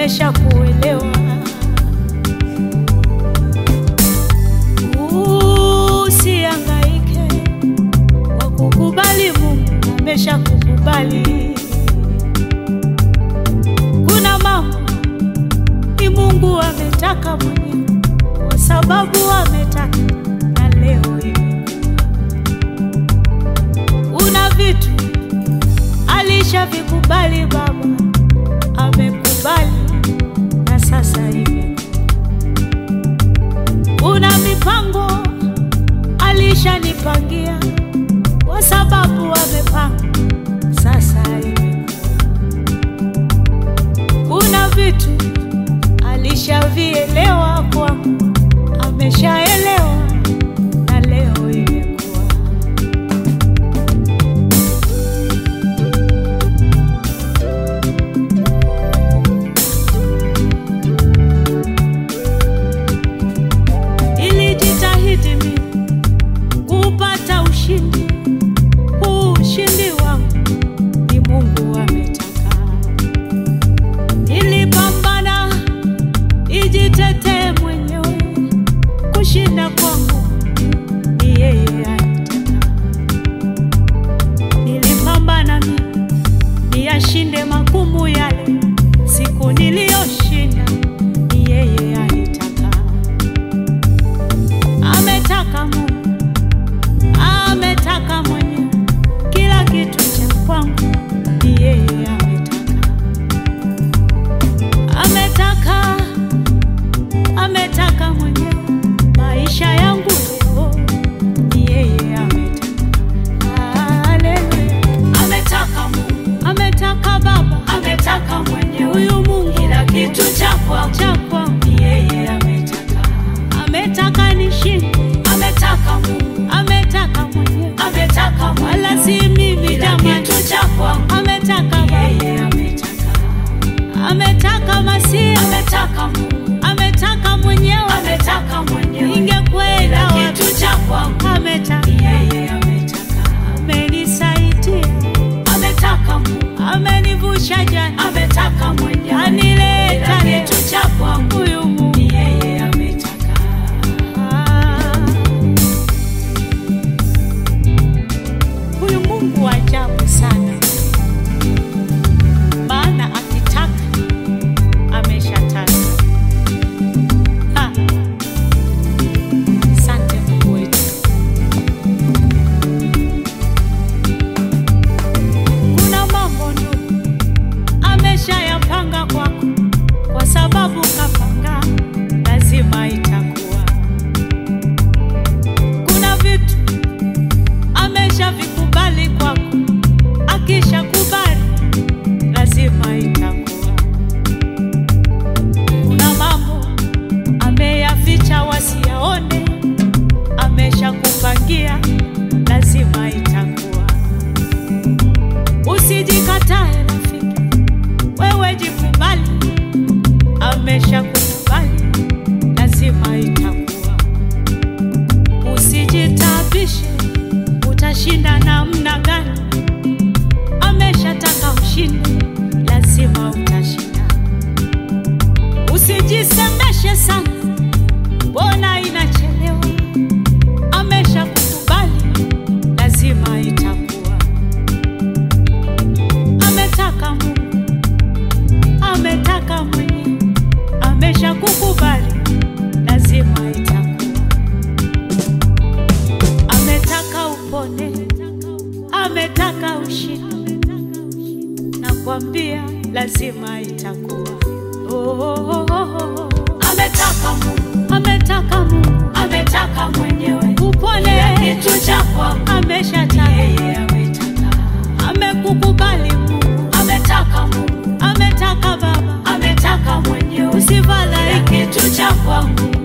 ameshakuelewa. Usihangaike kwa kukubali, Mungu ameshakukubali. Kuna mambo ni Mungu ametaka mwenyewe, kwa sababu ametaka na leo imekuwa. Una vitu alishavikubali Baba, amekubali na sasa imekuwa. Una mipango alishanipangia, kwa sababu amepanga, sasa imekuwa. Una vitu alishavielewa kwangu, ameshaelewa na leo imekuwa. Nilijitahidi mimi kupata ushindi, huu ushindi wangu ni Mungu ametaka. Nilipambana nijitetee mwenyewe, kushinda kwangu ni yeye alitaka. Nilipambana mimi niyashinde magumu yale, siku niliyoshinda ni yeye alitaka. Ametaka Mungu, ametaka mwenyewe, kila kitu cha kwangu ni yeye ametaka. Ametaka, ametaka mwenyewe, maisha yangu leo ni yeye ametaka. Haleluya. Ametaka Mungu, Ametaka Baba, ametaka mwenyewe, huyu Mungu kila kitu cha kwangu cha kwangu, ni yeye ametaka. ametaka nishinde, Ametaka Mungu, ametaka mwenyewe, ametaka wala mwenyewe, si mimi kila jamani. kitu cha kwangu Ametaka ni Baba, yeye ametaka. ametaka Masia, Ametaka Mungu, ametaka mwenyewe, ametaka mwenyewe, ningekwenda kila wapi? kitu cha kwangu Ametaka, ni yeye ametaka. amenisaidia, Ametaka Mungu, amenivusha jana, ametaka mwenyewe, anileta kila leo. kitu cha kwangu Huyu Mungu ni yeye ametaka. Ah. Huyu Mungu wa ajabu sana, maana akitaka ameshataka. Ah. Asante Mungu wetu. Kuna mambo ndugu ameshayapanga kwako, kwa sababu kapanga, lazima itakuwa. Kuna vitu ameshavikubali kwako, akishakubali lazima itakuwa. Kuna mambo ameyaficha wasiyaone, ameshakupangia, lazima itakuwa. Usijikatae rafiki, wewe jikubali, ameshakukubali, lazima itakuwa. Usijitabishe, utashinda namna gani? Ameshataka ushinde, lazima utashinda. Usijisemeshe sana, mbona inachelewa? Ameshakukubali, lazima itakuwa. Ametaka Mungu, ametaka mwenyewe, ameshakukubali, lazima itakuwa. Ametaka upone, ametaka ushinde, nakwambia lazima itakuwa. Oh, oh, oh, oh, oh. Ametaka Mungu, Ametaka Mungu ametaka mwenyewe, upone, kila kitu cha kwangu ni ameshataka, yeye ametaka. amekukubali Mungu, Ametaka Mungu, ametaka Baba, ametaka mwenyewe, kila usifadhaike, kitu cha kwangu